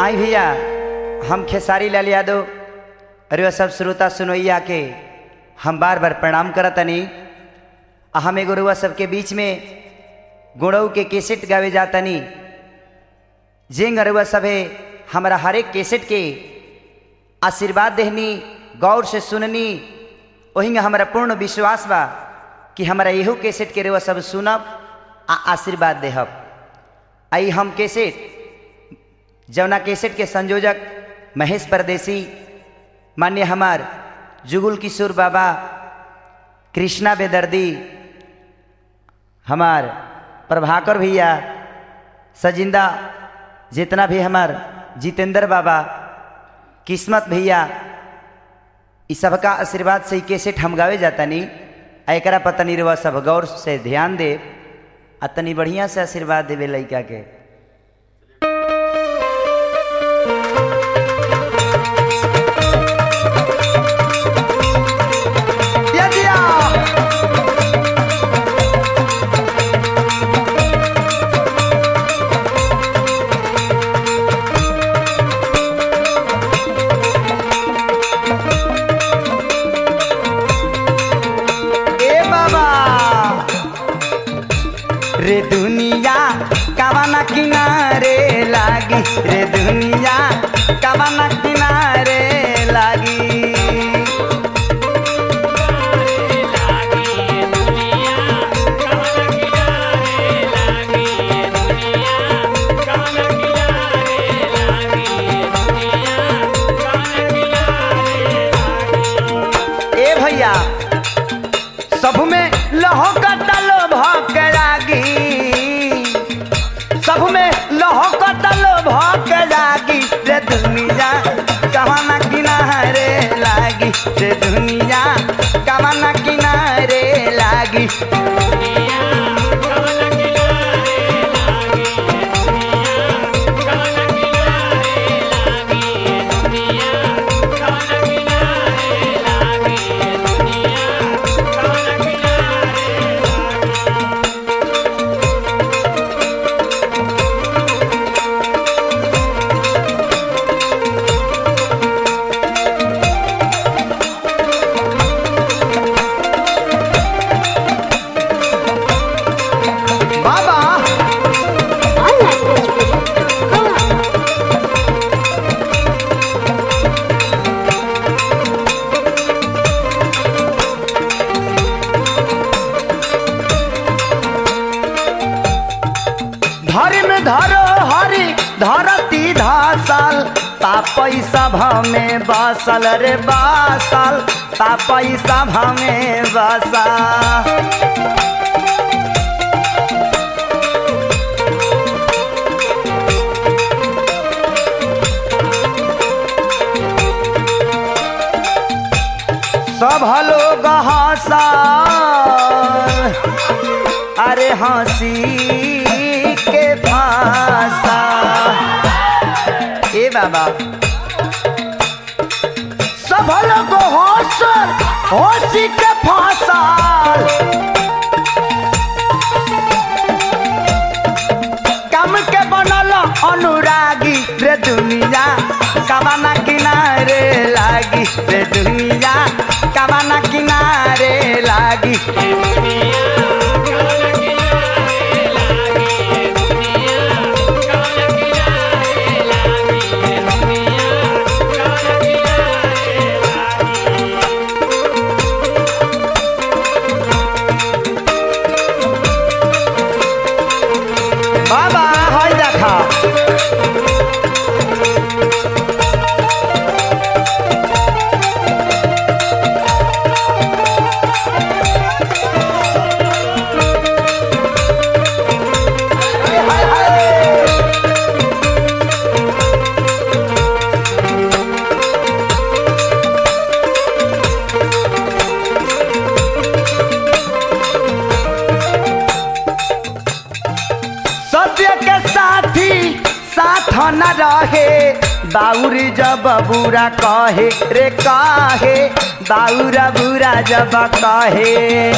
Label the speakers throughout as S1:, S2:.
S1: आई भैया हम खेसारी लाल यादव अरे वह सब श्रोता सुनोइया के हम बार बार प्रणाम करतनी आ हम एगो रुआ सबके बीच में गुणऊ के केसेट गावे जातनी जेंग अरुआ सभे हमारा हरेक केसेट के आशीर्वाद देहनी गौर से सुननी वही हमारा पूर्ण विश्वास बा कि हमारा यहू केसेट के रुआ सब सुनब आ आशीर्वाद देहब आई हम केसेट जवना केसेट के संयोजक महेश परदेसी मान्य हमार जुगुल किशोर बाबा कृष्णा बेदर्दी हमार प्रभाकर भैया सजिंदा जितना भी हमार जितेंद्र बाबा किस्मत भैया इस सबका आशीर्वाद से ही कैसेट हम गावे जाता नहीं आ एकरा पता नहीं रवा सब गौर से ध्यान दे आ तनी बढ़िया से आशीर्वाद देवे लड़का के यदिया ए बाबा रे दुनिया कवाना किनारे लागी रे दुनिया कवाना किनारे लागी ए भैया सब में लहो कटलो भक लागी सब में लहो कटलो भक लागी रे दुनिया कवाना किनारे लागी रे दुनिया कवाना किनारे लागी बाबा धर्म धरो हरि धरती धासल तापई सभा में बसल रे बासल तापई सभा में बसा सब लोग हंसा अरे हंसी के फांसा ए बाबा सब लोग हंस हंसी के फांसा कम के बनल अनुरागी रे दुनिया कबाना किनारे लागी रे दुनिया कबाना किनारे लागी बाबा হয় দেখা सत्य के साथी साथ न रहे बाउर जब बुरा कहे रे कहे बाउरा बुरा जब कहे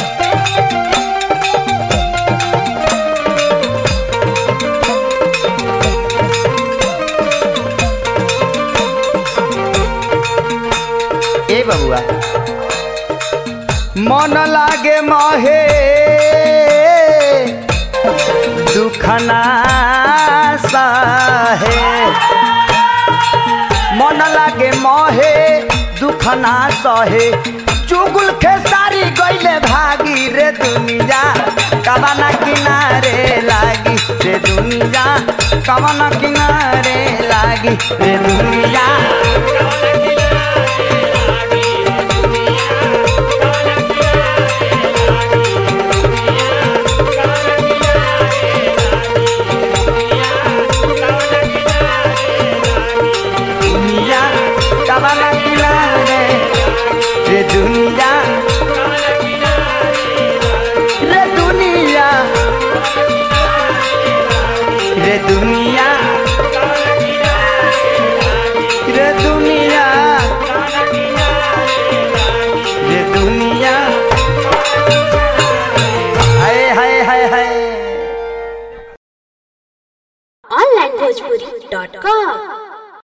S1: मोहे दुखना सहे मन लागे मोहे दुखना सहे चुगुल खेसारी गईले भागी रे दुनिया कबाना किनारे लागी रे दुनिया कबाना किनारे लागी रे दुनिया दुनिया कबाना किनारे रे दुनिया रे दुनिया रे दुनिया रे दुनिया रे दुनिया हाय हाय हाय हाय
S2: onlinebhojpuri.com